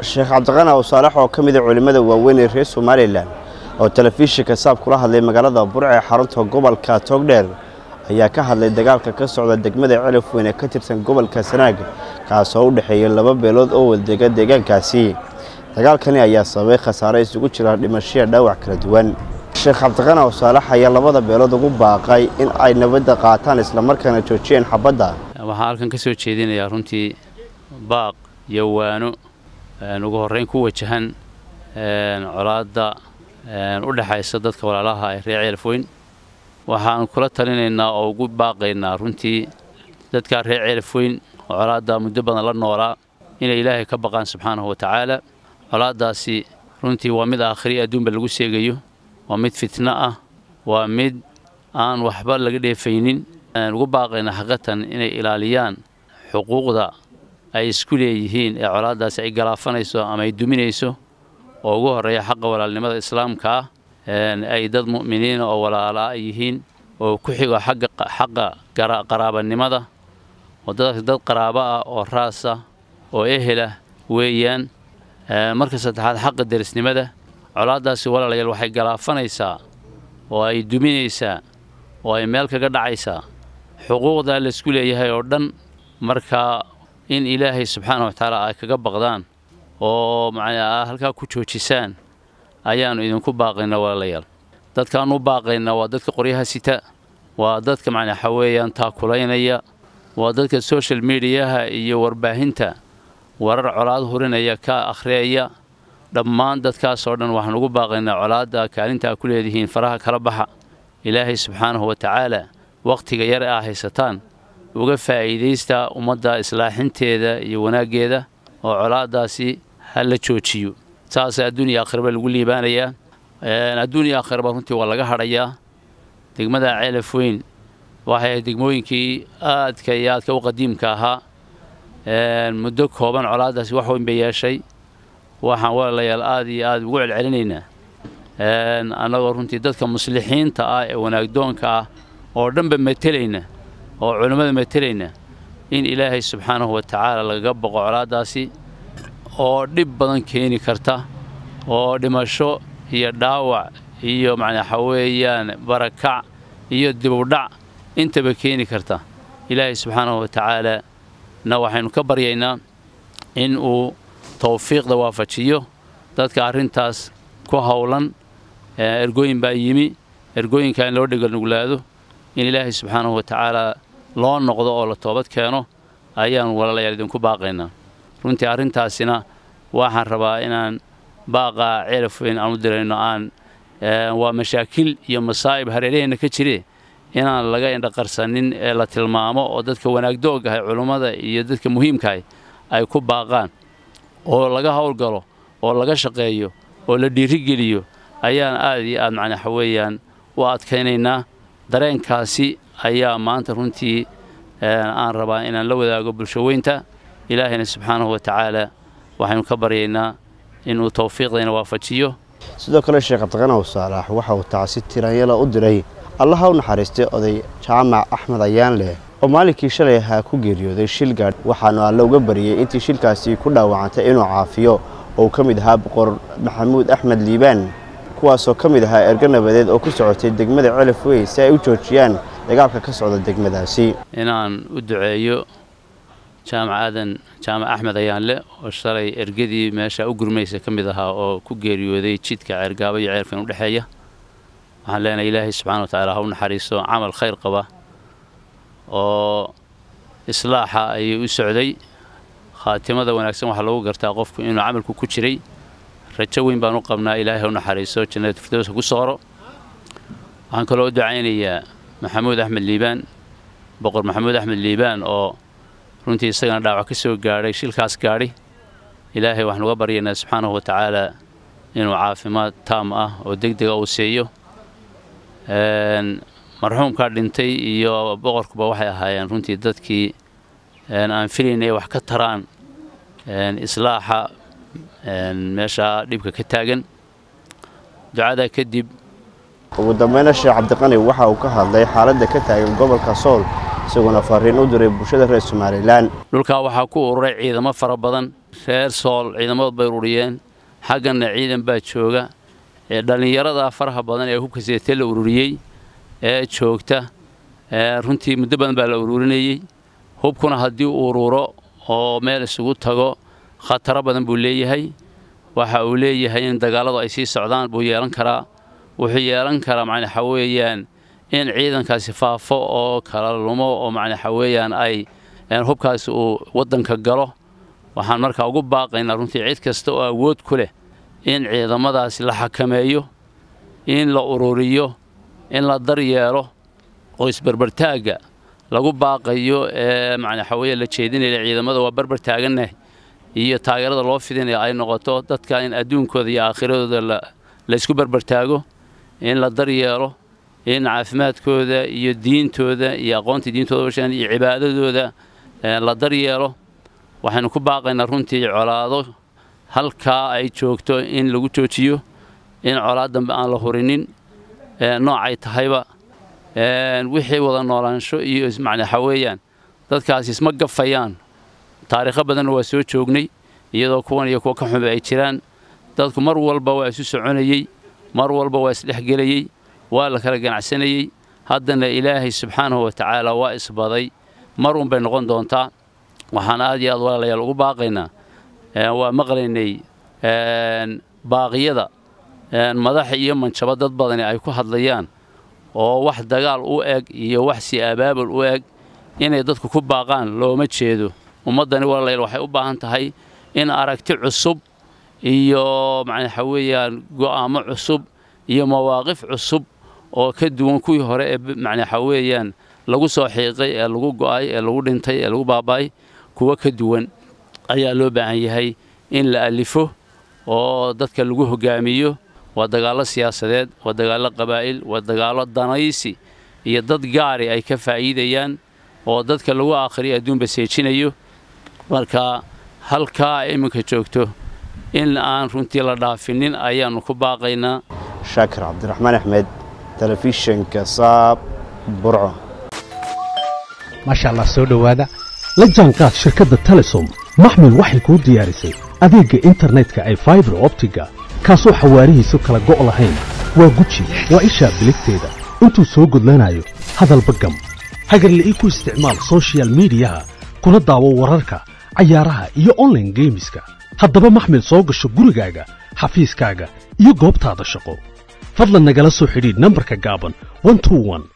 sheekh cabdiqani aw saalax oo ka mid a culimmada waaweyn ee reer somalilan oo telefishinka saab kula hadlay magaalada burc ee xarunta gobolka togdheer ayaa ka hadlay dagaalka ka socda degmada celaf weyn ee ka tirsan gobolka sanaag kaasoo u dhexeeya laba beelood oo wadega deegaankaasi dagaalkani ayaa sababay khasaare isugu jira dhimashaya dhaawac kala duwan sheekh cabdiqani aw saalax ayaa labada beelood ugu baaqay in ay nabadda qaataan islamarkaana joojiyeen xabadda waxaan halkan ka soo jeedinayaa runtii baaq iyo waano ugu horreyn ku wajahan colaadda u dhexaysa dadka walaalaha ee reer ceelafweyn waxaan kula talinaynaa oo ugu baaqaynaa runtii dadka reer ceelafweyn oo colaadda muddo badan la noolaa inay ilaahay ka baqaan subxaanahu wa tacaala colaaddaasi runtii waa mid aakhiri adduunba lagu seegayo waa mid fitno ah waa mid aan waxba laga dheefaynin ugu baaqaynaa xaqatan inay ilaaliyaan xuquuqda ay isku leeyihiin ee colaaddaasi ay galaafanayso ama ay duminayso oo ugu horreeya xaqa walaalnimada islaamka ah ay dad mu'miniina oo walaalaa yihiin oo ku xigo xagga xaqa qaraabanimada oo dadkaas dad qaraabo ah oo raas ah oo ehelah weeyaan marka saddexaad xaqa derisnimada colaaddaasi walaalayaal waxay galaafanaysaa oo ay duminaysaa oo ay meel kaga dhacaysaa xuquuqda laysku leeyahay oo dhan marka in ilaahay subxaana wa tacaala ay kaga baqdaan oo macnaa halkaa ku joojisaan ayaannu idinku baaqaynaa walaalayaal dadkaan u baaqaynaa waa dadka qoryaha sita waa dadka macnaa waxa weeyaan taakulaynaya waa dadka social mediyaha iyo warbaahinta warar colaad hurinaya ka akhriyaya dhammaan dadkaasoo dhan waxaan ugu baaqaynaa colaadda kaalinta a ku leedihiin faraha kala baxa ilaahay subxaanahu wa tacaala wakhtiga yar aa haysataan uga faa'iidaysta ummadda islaaxinteeda iyo wanaaggeeda oo colaaddaasi ha la joojiyo saas adduuniya aakhiraba lagu liibaanayaa adduuniya aakhiraba runtii waa laga hadhayaa degmada ceelaf weyn waxay ahayd degmooyinkii aadka iyo aadka u qadiimka ahaa muddo kooban colaaddaasi wax weyn bay yeeshay waxaan walaalayaal aad iyo aad ugu celcelinaynaa annagoo runtii dadka muslixiinta ah ee wanaagdoonka ah oo dhanba matelayna oo culimmada matelayna in ilaahay subxaanahu wa tacaala lagaga boqo colaaddaasi oo dhib badan keeni karta oo dhimasho iyo dhaawac iyo macnaa waxa weeyaan barakac iyo dibudhac intaba keeni karta ilaahay subxaanahu wa tacaala na waxaynu ka baryaynaa in uu tawfiiqda waafajiyo dadka arrintaas ku howlan ergooyin baa yimi ergooyinka in loo dheganuglaado in ilaahay subxaanahu wa tacaala loo noqdo oo la toobad keeno ayaanu walaalayaal idinku baaqaynaa runtii arrintaasina waxaan rabaa inaan baaqaa ceelaf weyn aan u dirayno aan waa mashaakil iyo masaa'ib hareeraheenna ka jire inaan laga indhaqarsanin ee la tilmaamo oo dadka wanaagdooggahay culummada iyo dadka muhiimkahay ay ku baaqaan oo laga howlgalo oo laga shaqeeyo oo la dhiirigeliyo ayaan aad iyo aad macnaa waxa weeyaan u adkaynaynaa dareenkaasi ayaa maanta runtii aan rabaa inaan la wadaago bulshaweynta ilaahayna subxaanahu wa tacaala waxaynu ka baryaynaa inuu tawfiiqdayna waafajiyo sidoo kale sheekh cabdiqani aw saalax waxa uu tacsi tiraanyala u diray allaha u naxariistay oday jaamac axmed ayaan leh oo maalinkii shalay ahaa ku geeriyooday shil gaadh waxaanu alle uga bariyey intii shilkaasi ku dhaawacantay inuu caafiyo oo uu ka mid ahaa boqor maxamuud axmed liibaan kuwaasoo ka mid ahaa ergo nabadeed oo ku socotay degmada celaf wey si ay u joojiyaan dagaalka ka socda degmadaasi inaan u duceeyo jaamac aadan jaamac axmed ayaanle oo shalay ergadii meesha u gurmaysa ka mid ahaa oo ku geeriyooday jidka ceergaabo iyo ceelfan u dhexeeya waxaan leenahay ilaahay subxana wa tacaala ha u naxariiso camal khayr qaba oo islaaxa ayay u socday khaatimada wanaagsan waxaa lagu gartaa qofku inuu camalku ku jiray rajo weyn baan u qabnaa ilaahay ha u naxariiso jannada firdowsa ku sooro waxaan kaloo u ducaynayaa maxamuud axmed liibaan boqor maxamuud axmed liibaan oo runtii isagana dhaawac ka soo gaadhay shilkaas gaadhi ilaahay waxaan uga baryaynaa subxaanahu wa tacaala inuu caafimaad taam ah oo deg dega uu siiyo marxuumkaa dhintay iyo boqorkuba waxay ahaayeen runtii dadkii aan filaynay wax ka taraan islaaxa meesha dhibka ka taagan ducadaa kadib ugu dambeyna sheekh cabdiqani waxa uu ka hadlay xaaladda ka taagan gobolka sool isagoona fariin u diray bulshada reer somalilan dhulkaa waxaa ku ururay ciidamo fara badan reer sool ciidamadood bay ururiyeen xagganna ciidan baa jooga dhallinyarada faraha badan ee hubka seetee la ururiyey ee joogta runtii muddo badan baa la ururinayey hubkuna haddii uu ururo oo meel isugu tago khataro badan buu leeyahay waxa uu leeyahay in dagaalladu ay sii socdaan buu yeelan karaa wuxuu yeelan karaa macna waxa weeyaan in ciidankaasi faafo oo kala lumo oo macna waxa weeyaan ay hubkaasi uu waddanka galo waxaan markaa ugu baaqaynaa runtii cid kasta oo awood ku leh in ciidamadaasi la xakameeyo in la ururiyo in la daryeelo oo isberbertaagga lagu baaqayo ee macna waxa weeye la jeedinaya ciidamada waa barbar taagannahay iyo taageerada loo fidinaya ay noqoto dadka in adduunkooda iyo aakhiradooda la isku barbartaago in la daryeelo in caafimaadkooda iyo diintooda iyo aqoontii diintooda bashaan iyo cibaadadooda la daryeelo waxaynu ku baaqaynaa runtii colaado halkaa ay joogto in lagu joojiyo in colaad dambe aan la hurinin noocay tahayba wixii wada noolaansho iyo macna waxa weeyaan dadkaasi isma gafayaan taariikho badanna waa soo joognay iyadoo kuwan iyo kuwa ka xunba ay jiraan dadku mar walba waa isu soconayey mar walba waa isdhexgelayey waa la kala ganacsanayey haddana ilaahay subxaanahu wa tacaala waa isbaday mar un bay noqon doontaa waxaan aad iyo aad walaalayaal ugu baaqaynaa waa maqlaynay baaqiyada madax iyo manjabo dad badani ay ku hadlayaan oo wax dagaal u eg iyo wax si abaabul u eg inay dadku ku baaqaan looma jeedo ummaddani walaalayaal waxay u baahan tahay in aragti cusub iyo macna waxa weeyaan go'aamo cusub iyo mawaaqif cusub oo ka duwan kuwii hore ee macna waxa weeyaan lagu soo xiiqay ee lagu go'ay ee lagu dhintay ee lagu baaba'ay kuwa ka duwan ayaa loo baahan yahay in la alifo oo dadka lagu hogaamiyo waa dagaallo siyaasadeed waa dagaallo qabaa'il waa dagaallo danaysi iyo dad gaari ay ka faa'iidayaan oo dadka lagu aakhriyo adduunba seejinayo marka halkaa iminka joogto in aan runtii la dhaafinin ayaannu ku baaqaynaa shaakir cabdiraxmaan axmed telefishinka saab burco maasha allah soo dhowaada la jaanqaad shirkadda telesom maxmil waxay kuu diyaarisay adeegga internetka ay faibar optiga kaasoo xawaarihiisu kala go' lahayn waa guji waa ishaa biligteeda intuu soo gudlanayo hadalba gam hagarla'ii ku isticmaal sochial midiyaha kuna daawo wararka cayaaraha iyo onlaine geemiska haddaba maxmil soo gasho gurigaaga xafiiskaaga iyo goobtaada shaqo fadlan nagala soo xidhiidh nambarka gaaban